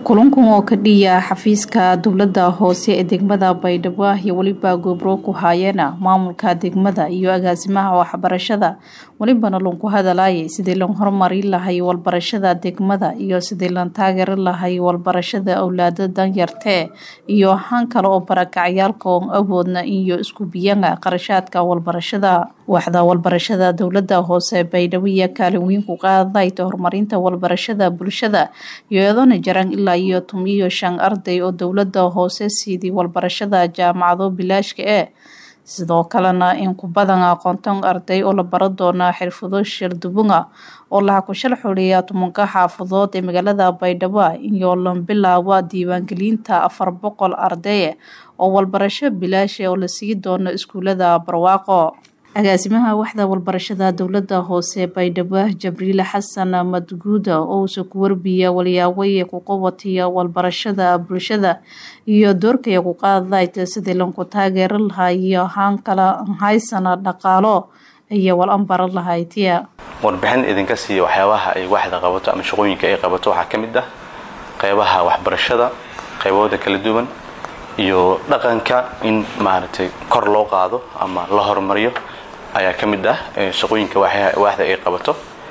kulankan oo ka dhiya xafiiska dowlada hoose ee degmada baydhabo iyo weliba goobro ku haayeena maamulka degmada iyo agaasimaha waxbarashada welibana lanku hadalayay sidii lan horumari lahay walbarashada degmada iyo sidii lan taageeri lahay walbarashada owlaada danyartee iyo han kale oo barakacyaalka oon awoodna iyo isku biyana qarashaadka walbarashada waxda walbarashada dowlada hoose baydhabo iyo kaalin weyn ku qaadayta horumarinta walbarashada bulshada iyoeedana jaran ilaa iyo tumiyo shan arday oo dowlada hoose siidii walbarashada jaamacado bilaashka ee sidoo kalena in ku badan aqoontan arday oo la baro doona xirfado shardubunga oo laha ku shal xuliya tumanka xaafadood ee magaalada baydhabo iyo lan bilaaba diiwaangelinta afar boqol ardaye oo walbarasho bilaasha oo la sii doono iskuulada barwaaqo agaasimaha waxda walbarashada dowlada hoose baydhabo jabriil xasan madguuda ousa ku warbiya walyaawaye ku qabatiya walbarashada bulshada iyo doorkaya ku qaadayta sidii lanku taageeri lahaa iyo haan kala haysana dhaqaalo iyo wal anbara lahaytiya warbixin idinka siiya waxyaabaha ay waxda qabato ama shaqooyinka ay qabato waxaa ka mid ah qeybaha waxbarashada qaybahooda kala duwan iyo dhaqanka in maaragtay kor loo qaado ama la horumariyo ayaa ka mid ah shaqooyinka waaxda ay qabato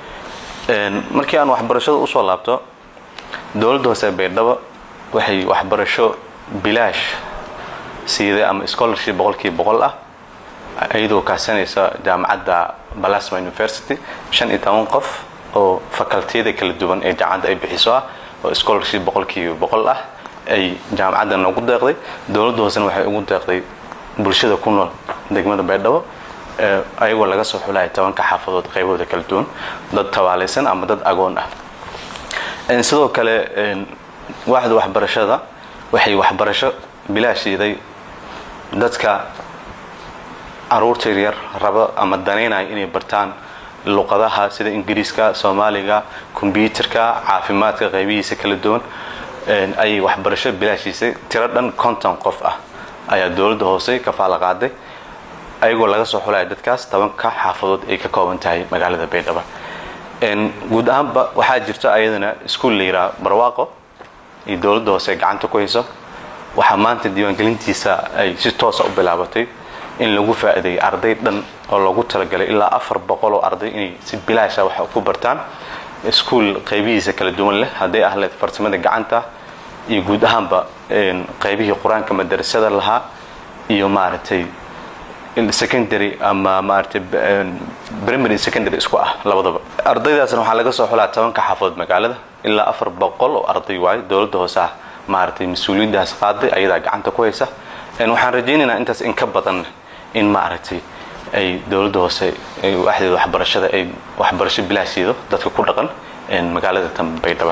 markii aan waxbarashada usoo laabto dowladda hoose baydhabo waxay waxbarasho bilaash siiday ama scholarship boqolkiiba boqol ah iyadoo kaasanaysa jaamacadda balasma university shan iyo toban qof oo facultiyada kala duwan ee jaamacadda ay bixiso ah oo scholarship boqolkiiba boqol ah ay jaamacadda noogu deeqday dowladda hoosena waxay ugu deeqday bulshada ku nool degmada baydhabo ayagoo laga soo xulaya tobanka xaafadood qaybahooda kala duwan dad tabaalaysan ama dad agoon ah sidoo kale waaxda waxbarashada waxay waxbarasho bilaashiiday dadka caruurta yaryar raba ama danaynaya inay bartaan luqadaha sida ingiriiska soomaaliga kombyuutarka caafimaadka qaybihiisa kala duwan ayay waxbarasho bilaashiisay tiro dhan konton qof ah ayaa dowladda hoose kafaala qaaday ayagoo laga soo xulaya dadkaas tobanka xaafadood ay ka kooban tahay magaalada baydhabo guud ahaanba waxaa jirto ayadana iskuol la yidhaha barwaaqo iyo dowladda hoose gacanta ku hayso waxaa maanta diiwaangelintiisa ay si toosa u bilaabatay in lagu faa'iideeyay arday dhan oo loogu talagalay ilaa afar boqol oo arday inay si bilaasha wax ku bartaan iskuol qaybihiisa kala duwan leh hadday ahleed farsamada gacanta iyo guud ahaanba qaybihii qur-aanka madarasada lahaa iyo maaragtay secondary ama maaragtay primary secondary isku ah labadaba ardaydaasna waxaa laga soo xulaa tobanka xaafadood magaalada ilaa afar boqol oo arday waayo dowladda hoose ah maaragtay mas-uuliyaddaas qaaday ayadaa gacanta ku haysa waxaan rajaynaynaa intaas in ka badan in maaragtay ay dowladda hoose waxdeeda waxbarashada ay waxbarasho bilaashiido dadka ku dhaqan magaalada tan baydhaba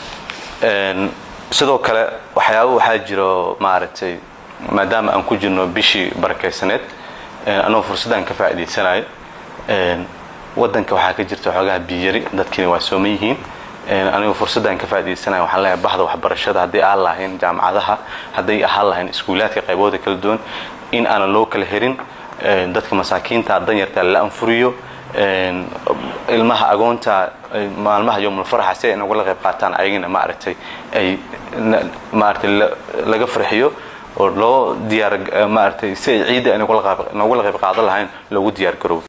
sidoo kale waxyaaba waxaa jiro maaragtay maadaama aan ku jirno bishii barakaysaneed anagoo fursaddan ka faa'iidaysanayo waddanka waxaa ka jirta xoogaha biyari dadkiina waa sooman yihiin anigoo fursaddan ka faa'idaysanayo waxaan leeyahay bahda waxbarashada hadday ahaan lahayn jaamacadaha hadday ahaan lahayn iskuulaadka qaybahooda kala duwan in aanan loo kala herin dadka masaakiinta danyarta la anfuriyo ilmaha agoonta maalmaha yowmulfaraxa si ay nagula qayb qaataan ayagana maaragtay ay maaragtay laga farxiyo oo loo diyaar maaragtay si ay ciidda ay nogula qayb qaadan lahayn loogu diyaar garoobo